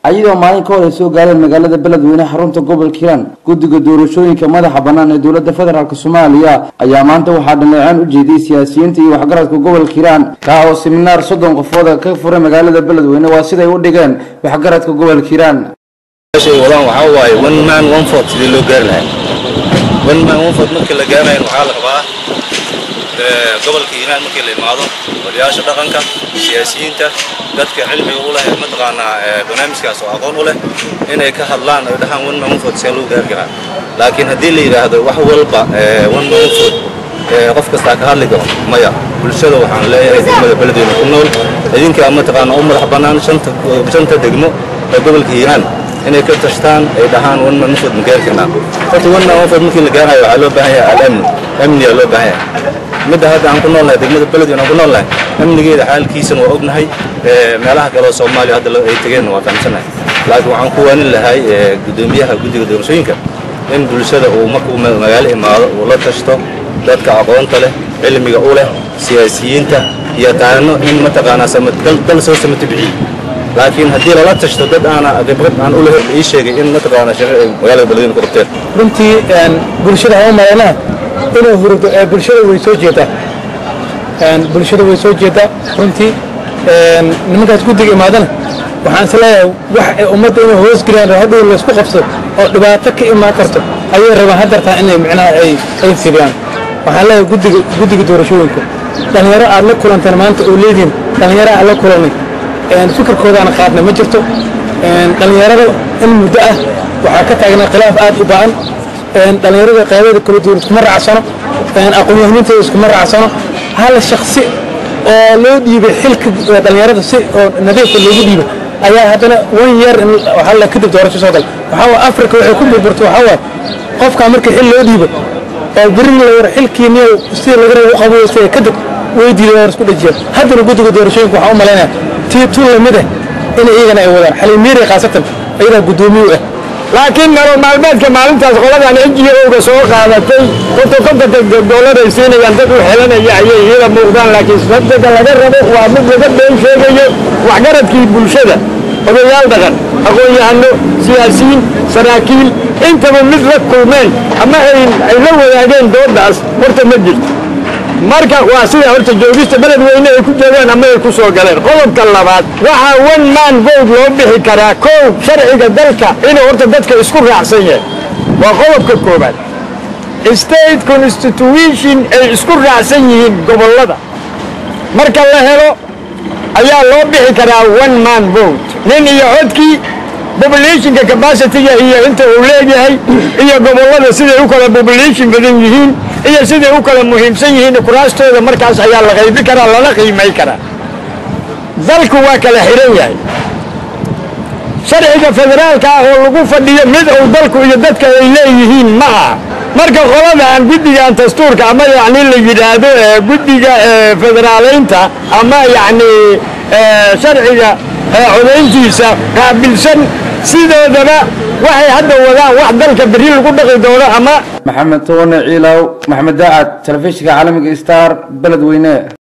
ayadoo maalin ka hor ay soo gaareen magaalada beledweyne xarunta gobolka hiiraan guddiga doorashooyinka madaxa bannaan ee dowladda federaalk soomaaliya ayaa maanta waxaa dhaleeceen u jeediyey siyaasiyiinta iyo waxgaradka gobolka hiiraan kaa oo siminaar soddon qofooda ka furay magaalada beledweyne waa siday u dhigeen waxgaradka gobolka hiiraan meeshay wadaan waxaa waaye one man one vote sidii loo gaari lahaa one man one vote markii la gaarayo waxaa la rabaa gobolka hiiraan markii la imaado waliyaasha dhaqanka siyaasiyiinta dadka cilmiga u leh mataqaanaa barnaamijkaas oo aqoon u leh inay ka hadlaan oy dhahaan one man one vote see loo gaari karaa laakiin haddii la yidhaahdo wax walba one man one vote qof kastaa ka hadli karo maya bulshada waxaan leeyahay degmada beledweyne ku nool idinkaa mataqaanaa u madax bannaan shanta shanta degmo ee gobolka hiiraan inay ka tashtaan ay dhahaan one man one vote ma gaari karnaa horta one man one vote markii la gaarayo waxaa loo baahan yahay al-amn amniyaa loo baahan yahay midda hadda aan ku noolnahay degmada beledweyne aan ku noolnahay amnigeeda xaalkiisana waa ognahay meelaha kale oo soomaaliya hadda ay tegeenna waa fahamsanahay laakiin waxaan ku waanin lahay guddoomiyaha guddiga doorashooyinka in bulshada uu markuu magaalo imaado uu la tashto dadka aqoonta leh cilmiga u leh siyaasiyiinta yaqaano in mataqaanaa dal soo samata bixiyey laakiin haddii lala tashto dad aana khibrad aan u lahayn ii sheegay in mataqaanaa shaqo ay magaalada beledweyne ku qabteen runtii bulshada hama maleynaa inuu hurdo bulshada way soo jeedaa bulshada way soo jeedaa runtii nimankaas guddiga imaadana waxaan is leeyahay wax ay ummadda inay hoos geliyaan hadhow laysku qabso oo dhibaato ka imaan karto ayay rabaan haddartaa inay micnaha ay ay fidiyaan waxaan leeyahay guddiga guddiga doorashooyinka dhallinyaro aad la kulanteen maanta oo leediin dhallinyaro aad la kulanay fikirkoodaana qaadna ma jirto dhallinyarada in muddo ah waxaa ka taagnaa khilaaf aad u ba'an dhallinyarada qaybada kala duwan iskuma raacsano aqoon-yahaninteeda iskuma raacsano hal shaksi oo loo dhiibay xilka dhallinyarada si oo nadiifka loogu dhiibay ayaa haddana wan yeer in waxaa kadib doorasho soo gal waxaa waay africa waxay ku burburtay waxaa waay qofkaa markii xil loo dhiibo oo beri la war xilkiiniyo sidii laga rabo u qaboystay kadib way diiday war isku dhajiya haddana guddiga doorashooyinka waxaan u malaynaya tii tun lamid ah in iyagana ay wadaan xaliimiiri khaasatan ayadaa guddoomiye u ah laakiin nolol maalmeedka maalintaas qoladan ngo-ga soo qaadatay konto kontonka doolar ay siinayaan dad u xelanaya ayay iyada muuqdaan laakiin sababtega laga rabo waa mid laga been sheegayo waxgaradkii bulshada odayaal dhaqan aqoon-yahano siyaasiyiin saraakiil intaba mid la kulmeen ama ay la wadaageen doodaas horta ma jirto marka waa sida horta joogista beledweyne ay ku joogaan ama ay ku soo galeen qodobka labaad waxaa one man vote loo bixi karaa kow sharciga dalka inuu horta dadka isku raacsan yahay waa qodobka koobaad state constitution ay isku raacsan yihiin gobollada marka la helo ayaa loo bixi karaa one man vote nin iyo codkii populationka capacityga iyo inta uu leeyahay iyo gobollada siday u kala population badan yihiin iyo siday u kala muhiimsan yihiin kuraastooda markaas ayaa la qaybi karaa lala qiimay karaa dalku waa kala xihan yahay sharciga federaalka ah oo lagu fadhiyo mid uu dalku iyo dadka ay leeyihiin ma aha marka qoladan guddigan dastuurka ama yacni la yidhaahdo guddiga federaaleynta ama yacni sharciga codayntiisa qaabilsan sidoodaba waxay hadda wadaan wax dalka berri lagu dhaqi doono ama maxamed toone ciilow maxamed daacad telefishinka caalamiga star beledweyne